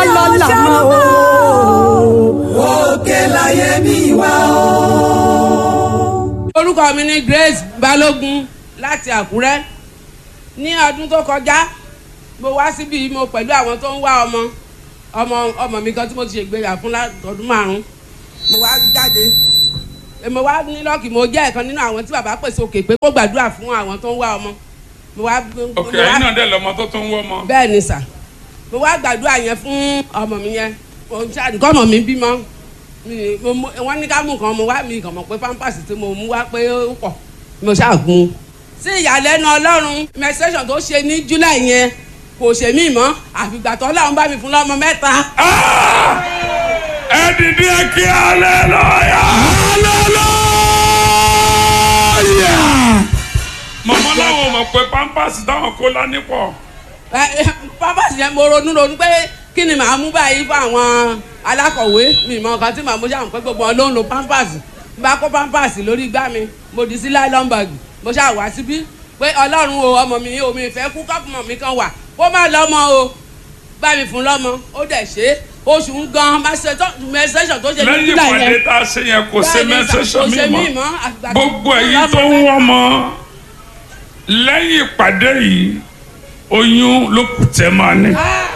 lọ́la mọ́ o. òkè láyé mi wá o. orúkọ mi ni Grace Balógun láti Àkúrẹ́ ní ọdún tó kọjá mo wá síbi mo pẹ̀lú àwọn tó ń wá ọmọ ọmọ ọmọ mi kan tí mo ti ṣègbéyà fún ọdún márùn mo wá jáde mo wá ní lọ́ọ̀kì mo jẹ́ ẹ̀kan nínú àwọn tí bàbá pèsè òkè pé kó gbàdúrà fún àwọn tó ń wá ọmọ mo wá òkè ẹ̀yin náà dẹ̀ lọ́mọ tó tún wọ́ ọmọ. bẹ́ẹ̀ ni sà mo wá gbàdúrà yẹn fún ọmọ mi yẹn nǹkan ọmọ mi bímọ mi- mo mú- wọ́n ní ká mú nǹkan mo wá mi kàn mọ̀ pé pampers tí mo mú wá pé ó pọ̀ mo ṣàgùn. sí ìyàlẹ́nu ọlọ́run menstruation tó ṣe ní july yẹn kò ṣe mí mọ́ àfìgbà tó ọlọ́run bá mi fún lọ́mọ mẹ́ta. ẹ dìde kí hallelujah. hallelujah. màmá làwọn mọ̀ pé pampers táwọn kó lání pọ̀. Ẹ, ẹ, pampers yẹn mo ronú ronú pé kí ni màá mú báyìí fún àwọn alákọ̀wé mi mọ nǹkan tí màá mú ṣàmù pé gbogbo wọn ló ń lo pampers bá kó pampers lórí igbá mi mo dì sí nylon bag mo ṣáà wá síbí pé ọlọ́run o ọmọ mi omi ìfẹ́ kú kọ́pùmọ̀ mi kan wà kó má lọ́mọ o bá mi fún lọ́mọ ó dẹ̀ ṣe é oṣù ń gan mẹsẹ̀sọ̀ tó ṣe ní lẹ́yìn júlà ìpàdé yẹn tá a ṣe yẹn kò ṣe Bẹ́ẹ̀ni sà, mẹ́sẹ̀sọ̀ kò ṣe mi mí mọ́ mọ́, àgbà tó gbogbo kú ẹ̀yin lọ́mọ tó ń mẹ́ta. wọ́n mọ́ lẹ́yìn ìpàdé yìí oyún ló kù tẹ́ máa ní. Ah!